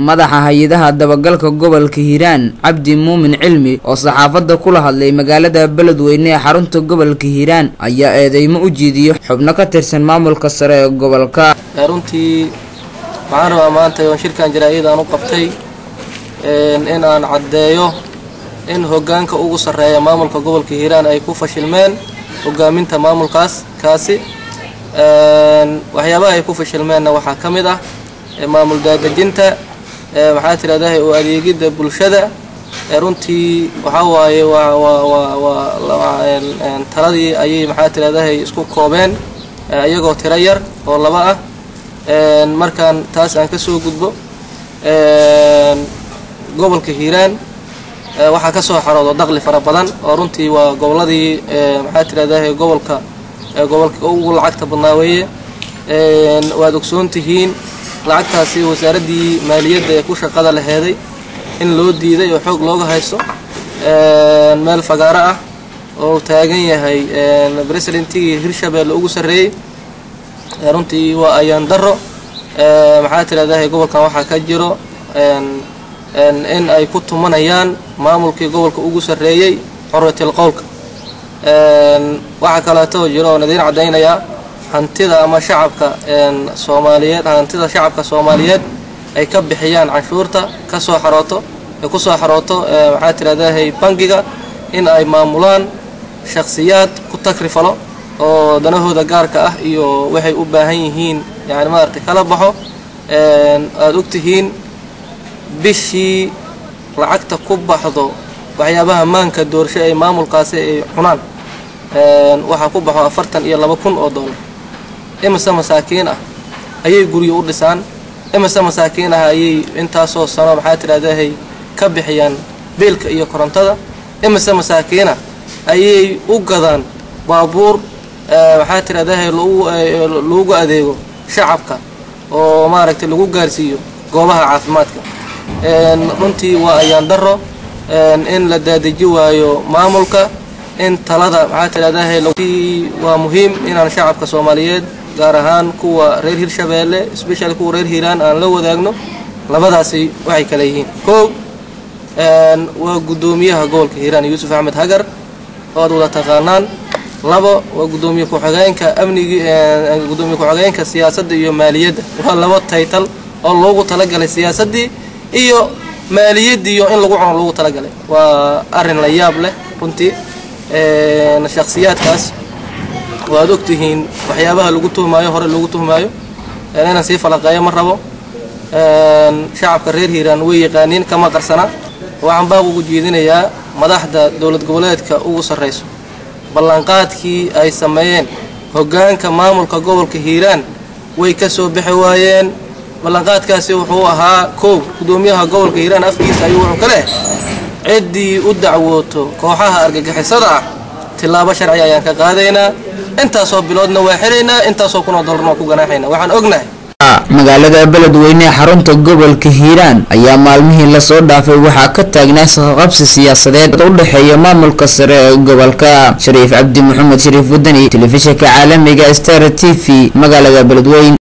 madaxa hay-adaha dabagalka gobolka hiiraan cabdi muumin cilmi oo saxaafadda kula hadlay magaalada beledweyne ee xarunta gobolka hiiraan ayaa eedeymo u jiidiyo xubno ka tirsan maamulka sare ee gobolka runtii waxaan rabaa maanta oon shirkan jaraa-id aan u qabtay in aan caddeeyo in hoggaanka ugu sarreeya maamulka gobolka hiiraan ay ku fashilmeen hogaaminta maamulkaas kaasi waxyaabaha ay ku fashilmeenna waxaa ka mid ah maamul daadejinta maxaa tirahdahay oo adeegidda bulshada runtii waxaa waaye waa waa waa waa taladii ayay maxaa tirahdahay isku koobeen iyagoo tiro yar oo laba ah markaan taas aan ka soo gudbo gobolka hiiraan waxaa ka soo xaroodo daqli fara badan oo runtii waa goboladii maxaa tirahdahay gobolka gobolka ugu lacagta badnaa weeye waad ogsoon tihiin lacagtaasi wasaaraddii maaliyadda ee ku shaqada laheeday in loo diiday oo xoog looga haysto meel fagaaro ah oo taagan yahay presidentigii hirshabeelle ugu sarreeyey runtii waa ayaan daro maxaa tirahdahay gobolkan waxaa ka jiro in ay ku tumanayaan maamulkii gobolka ugu sarreeyey xorwatil qowlka waxaa kaleeto jiro oon idiin caddaynayaa hantida ama shacabka soomaaliyeed hantida shacabka soomaaliyeed ay ka bixiyaan canshuurta ka soo xarooto ay ku soo xarooto maxaa tirahdahay bangiga in ay maamulaan shakhsiyaad ku takrifalo oo danahooda gaarka ah iyo waxay u baahan yihiin yani maaragtay kala baxo aada ogtihiin bishii lacagta ku baxdo waxyaabaha maanka doorsho ay maamulkaasi ay cunaan waxaa ku baxo afartan iyo laba kun oo dollar imise masaakiin ah ayay guryo u dhisaan imise masaakiin ah ayay intaasoo sano maxaa tidhahdahay ka bixiyaan biilka iyo korontada imise masaakiinah ayay u gadaan baabuur maxaa tidhahdahay lagu adeego shacabka oo maaragtay lagu gaarsiiyo goobaha caafimaadka runtii waa ayaan daro in la daadeji waayo maamulka in talada maxaa tidhahdahay waa muhiim inaan shacabka soomaaliyeed gaar ahaan kuwa reer hirshabeelle special kuwa reer hiiraan aan la wadaagno labadaasi waxay kale yihiin kow waa guddoomiyaha gobolka hiiraan yuusuf axmed hagar oo aad wada taqaanaan labo waa guddoomiye ku-xigeenka amnigi guddoomiye ku-xigeenka siyaasadda iyo maaliyadda waa laba taytal oo loogu talagalay siyaasaddii iyo maaliyaddiiyo in lagu cuno loogu talagalay waa arrin la yaab leh runtii shakhsiyaadkaas waad ogtihiin waxyaabaha lagu tuhmaayo hore lagu tuhmaayo inaan sii falaqeeyo ma rabo shacabka reer hiiraan way yaqaaniin kama qarsana waxaan baaq ugu jeedinayaa madaxda dowlad goboleedka ugu sarrayso ballanqaadkii ay sameeyeen hoggaanka maamulka gobolka hiiraan way ka soo bixi waayeen ballanqaadkaasi wuxuu ahaa koow guddoomiyaha gobolka hiiraan afkiisa ayuu wuxuu ka leh ciddii u dacwooto kooxaha argagixisada ah tillaabo sharci ayaan ka qaadaynaa intaasoo biloodna waa xiraynaa intaasoo kunoo dollarna waa ku ganaaxaynaa waxaan ognahay magaalada beledweyne ee xarunta gobolka hiiraan ayaa maalmihii lasoo dhaafay waxaa ka taagnaa saqaqabsi siyaasadeed u dhexeeya maamulka sare ee gobolka shariif cabdi maxamed shariif wadani telefishinka caalamiga star t v magaalada beledweyne